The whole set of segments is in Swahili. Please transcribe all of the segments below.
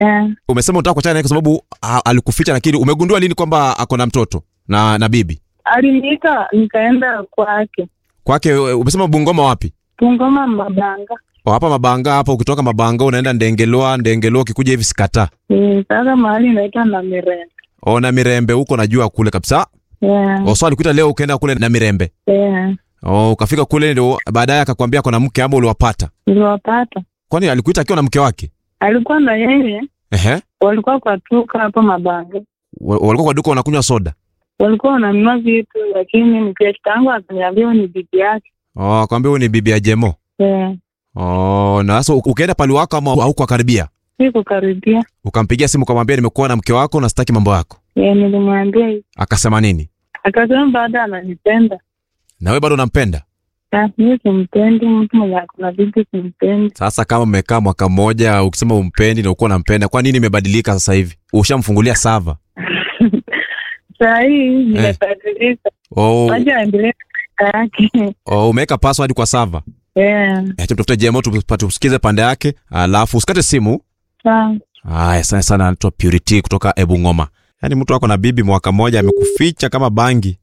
Eh, Umesema unataka kuachana naye kwa sababu a, alikuficha, lakini umegundua lini kwamba ako na mtoto na na bibi aliniita nikaenda kwake kwake? e, Umesema Bungoma wapi? Tungoma Mabanga. O, hapa Mabanga hapa. Ukitoka Mabanga unaenda Ndengelwa, Ndengelwa ukikuja hivi Sikata Eh, Sasa mahali inaitwa na Mirembe. o, na Mirembe huko najua kule kabisa. Yeah. O, so alikuita leo ukaenda kule na Mirembe Yeah. o, ukafika kule ndio baadaye akakwambia ako na mke ama uliwapata? Niliwapata. Kwani alikuita akiwa na mke wake? Alikuwa na yeye, Ehe, walikuwa kwa tuka hapo Mabanga. Wa- walikuwa kwa duka wanakunywa soda. Walikuwa wananunua vitu, lakini mkesti yangu akaniambia huyu ni bibi yake. Oh, akwambia huyu ni bibi ya Jemo. Yeah. Oh, na sasa ukaenda pali wako ama haukukaribia? Sikukaribia. Ukampigia simu ukamwambia nimekuwa na mke wako na sitaki mambo yako. Yeah, nilimwambia hivi. Akasema nini? Akasema baada ananipenda. Na wewe bado unampenda? Ah, mimi simpendi mtu mwenye ako na bibi simpendi. Sasa kama mmekaa mwaka mmoja ukisema umpendi na uko unampenda, kwa nini imebadilika sasa hivi? Ushamfungulia sava. Saa hii nimebadilika. Oh, Wacha aendelee na maisha yake. oh umeweka password kwa sava. Yeah. Eh, tumtafute Jemo tupa- tusikize pande yake, alafu usikate simu. Sawa. Haya, sana sana anaitwa Purity kutoka Ebungoma. Yaani mtu wako na bibi mwaka mmoja amekuficha kama bangi.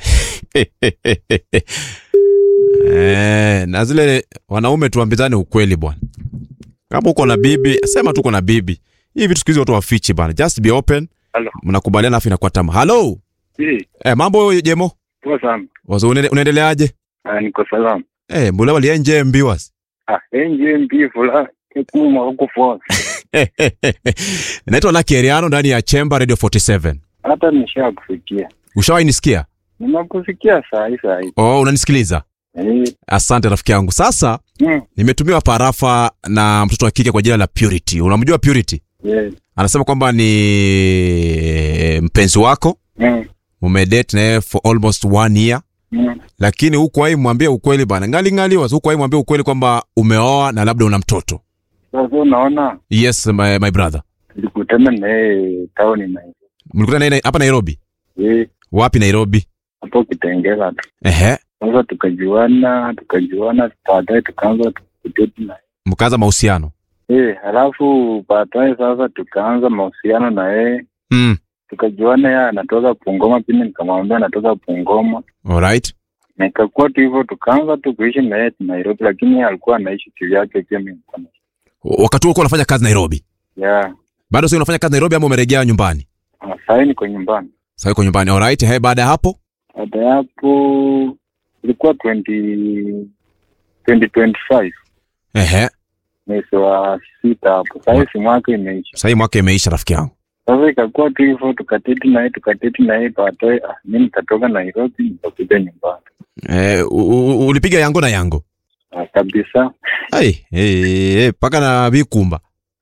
Eh, na zile wanaume tuambizane ukweli bwana. Kama uko na bibi, sema tu uko na bibi. Hii vitu siku hizi watu wafichi bwana. Just be open. Halo. Mnakubaliana afu inakuwa tamu. Hello. Eh, Eh, mambo Jemo? poa sana. Wazo unaende- unaendeleaje? Ah, niko salama. Eh, mbona walienje mbiwas? Ah, enje mpifu la kuma huko force. Naitwa Lucky Eriano ndani ya Chamber Radio 47. Hata nishakufikia. Ushawahi nisikia? Nimekufikia saa hii saa hii. Oh, unanisikiliza? Eh, Asante rafiki yangu. Sasa mm, nimetumiwa parafa na mtoto wa kike kwa jina la Purity. Unamjua Purity? yeah, Anasema kwamba ni mpenzi wako, mm, umedate naye for almost one year, mm. lakini huku hai mwambie ukweli bana, ngali ngali wazi, huku hai mwambie ukweli kwamba umeoa na labda una mtoto. Sasa unaona Yes my, my brother. nilikutana naye tauni na Mlikutana naye hapa Nairobi? eh, Wapi Nairobi? hapo Kitengela tu. Ehe, Sasa tukajuana, tukajuana, baadaye tukaanza kudate na mkaanza mahusiano. eh, halafu baadaye sasa tukaanza mahusiano na yeye Mm. tukajuana, yeye anatoka Bungoma, pia nikamwambia anatoka Bungoma. Alright. na ikakuwa tu hivyo, tukaanza tu kuishi na yeye Nairobi, lakini yeye alikuwa anaishi kivyake, pia mimi nilikuwa naishi Wakati huo ulikuwa unafanya kazi Nairobi. yeah. Bado sasa unafanya kazi Nairobi ama umerejea nyumbani? Ah, Sasa niko nyumbani. Sasa uko nyumbani. Alright. He, baada ya hapo? Baada ya hapo ilikuwa 20 2025 Ehe. mwezi wa sita hapo. Sasa hivi mwaka imeisha. Sasa hii mwaka imeisha rafiki yangu. Sasa ikakuwa tu hivyo, tukateti naye tukateti naye, baadaye ah, mimi nikatoka Nairobi nikakuja nyumbani Eh, u- u- ulipiga yango na yango. ah, kabisa. Ai, eh, eh, paka na vikumba.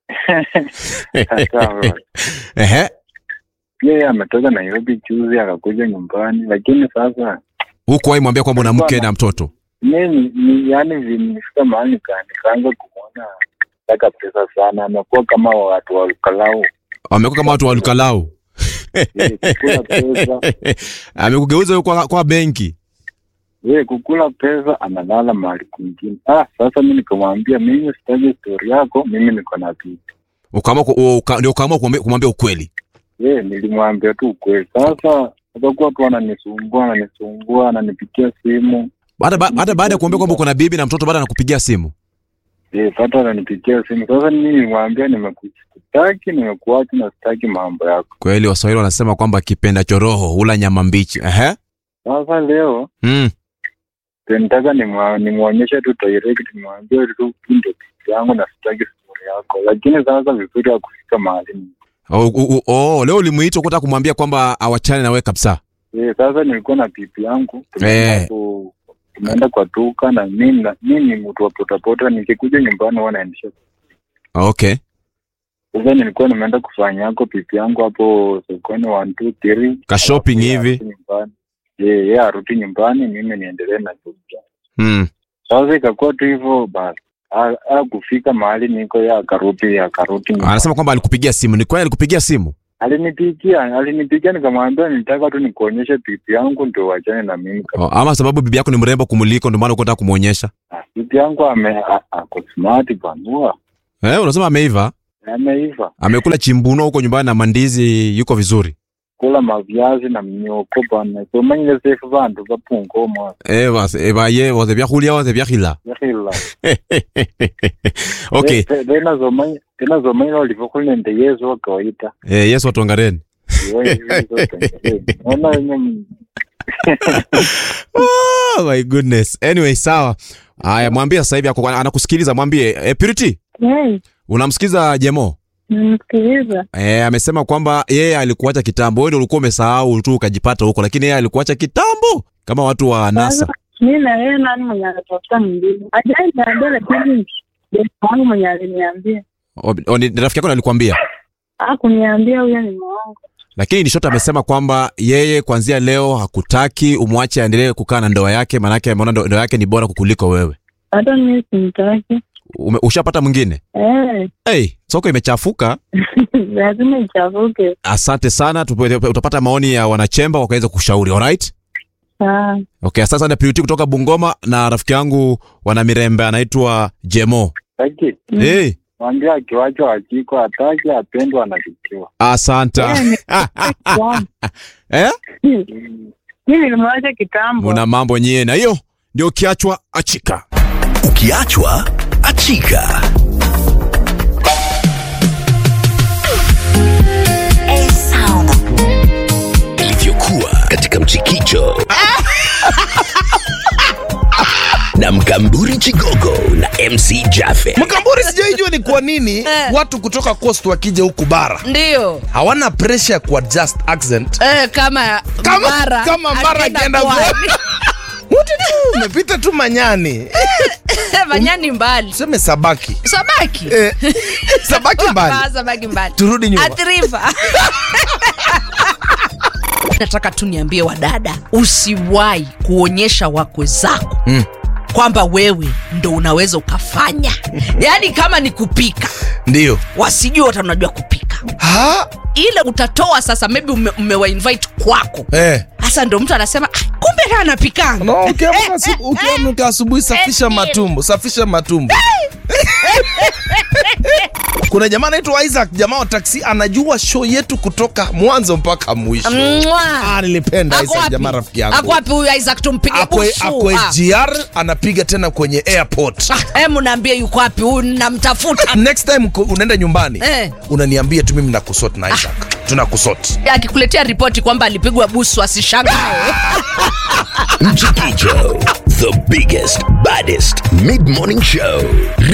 Sasa Ehe. pia yeye ametoka Nairobi juzi akakuja nyumbani, lakini sasa Huku wahi mwambia kwamba una mke na mtoto. mimi ni yani nilifika mahali nika- nikaanza kumwona taka pesa sana, amekuwa kama watu wa ukalau Amekuwa kama watu wa Lukalau. Eh, kukula pesa Amekugeuza wewe kwa, kwa benki. yeye kukula pesa analala mahali kwingine. Ah, sasa mi nikamwambia mimi sitaki stori yako, mimi niko na bibi. Ukaamua ku- uka, ndio ukaamua kumwambia- kumwambia ukweli. Yeye nilimwambia tu ukweli. Sasa akakuwa tu ananisumbua ananisumbua, ananipigia simu Hata ba- hata baada ya kuambia kwamba uko na bibi na mtoto baada anakupigia simu. Eh, hata ananipigia simu. Sasa mimi nilimwambia nimekutaki, nimekuacha na sitaki mambo yako. Kweli Waswahili wanasema kwamba kipenda choroho hula nyama mbichi. Ehe. Sasa leo Mm. nitaka nimwa- nimwonyeshe tu direct, nimwambie tu hii ndio bibi yangu na sitaki stori yako, lakini sasa vizuri ya kufika mahali Oh, oh, oh, oh, leo ulimuita ukataka kumwambia kwamba awachane na wewe kabisa. Eh, sasa nilikuwa na bibi yangu Eh. tumeenda ku- tumeenda kwa duka na mimi na- mimi ni mtu wa potapota, nikikuja nyumbani huwa naendesha. Okay. Sasa nilikuwa nimeenda kufanya yako bibi yangu hapo sokoni one two three Ka shopping Alafu yeye hivi. arudi nyumbani. Eh, yeye arudi nyumbani, mimi niendelee na duka. Mm. Sasa ikakuwa tu hivyo basi. Ah, ah, kufika mahali niko ya akarudi akarudi nyumbani. Anasema kwamba alikupigia simu. Ni kweli alikupigia simu? Alinipigia, alinipigia nikamwambia nilitaka tu nikuonyeshe bibi yangu ndio wachane na mimi. Oh, ama sababu bibi yako ni mrembo kumuliko ndio maana uko unataka kumuonyesha. Ah, Bibi yangu ame a- ako smart bwana. Eh, unasema ameiva? Ameiva. Amekula chimbuno huko nyumbani na mandizi, yuko vizuri. Kula maviazi na mnyoko bana. Somanyile sefu bantu bapunga omwaka. Eh basi eh baye wote byakhulya wote byakhila. Yakhila. Okay. Te- Tena zomanya tena zomanyile oliva khuli nende Yesu wa kawaida. Eh Yesu atongareni. Iwe Yesu wa kawaida. Ona yenye Oh my goodness. Anyway, sawa. Haya, mwambie sasa hivi ako anakusikiliza, mwambie eh, Purity, Hey, unamsikiza Jemo? nimsikiliza. Eh, amesema kwamba yeye alikuacha kitambo, wewe ndio ulikuwa umesahau tu ukajipata huko, lakini yeye alikuacha kitambo kama watu wa NASA. Sasa mi na yeye nani mwenye anatafuta mwingine? Ajai niambia, lakini besi wangu mwenye aliniambia O- o, ni ni rafiki yako ndo alikwambia, akuniambia huyo ni mwangu. lakini Nishota amesema kwamba yeye kuanzia leo hakutaki umwache aendelee kukaa na ndoa yake, maanake ameona ndo- ndoa yake ni bora kukuliko wewe. Hata mi simtaki. Ume, ushapata mwingine? Eh, Hey, soko imechafuka. lazima ichafuke. Asante sana, tupe- utapata maoni ya wanachemba wakaweza kushauri. Alright? Sawa. Okay, sasa na Purity kutoka Bungoma na rafiki yangu wana Mirembe anaitwa Jemo. Taki. Mm. Hey, Mwambie akiwacho hakiko hataki apendwa anachukiwa. asante. Eh, ni- Wow. eh? Mi nilimwacha kitambo. Muna mambo nyie na hiyo ndio kiachwa achika. Ukiachwa achika. Ilivyokuwa katika mchikicho na mkamburi Chigogo na MC Jaffe. Mkamburi sijaijua ni kwa nini watu kutoka coast wakija huku bara ndio hawana pressure ya kuadjust accent eh, kama kama mara kama mara akienda akienda pwani. pwani. Wote tu umepita tu manyani manyani mbali seme sabaki sabaki eh, sabaki Ah, mbali sabaki mbali turudi nyuma athirifa nataka tu niambie wadada usiwahi kuonyesha wakwe zako Mm. kwamba wewe ndo unaweza ukafanya yaani kama ni kupika ndio wasijue hata unajua kupika ha ile utatoa sasa maybe ume, umewainvite kwako eh. hasa ndo mtu anasema "Ah, kumbe na anapikanga No, ukiamka asubu- ukiamka asubuhi safisha matumbo safisha matumbo kuna jamaa anaitwa isaac jamaa wa taksi anajua show yetu kutoka mwanzo mpaka mwisho Mwah. ah, nilipenda Ako isaac wapi? jamaa rafiki Ako yangu wapi huyu Isaac tumpige akwe, busu? akwe Ah. gr anapiga tena kwenye airport Ah, Hebu naambie yuko wapi huyu namtafuta. next time uko- unaenda nyumbani Eh. unaniambia tu mimi nakusot na isaac tunakusot Akikuletea ripoti kwamba alipigwa busu asishangae. Mchikicho, the biggest, baddest mid morning show.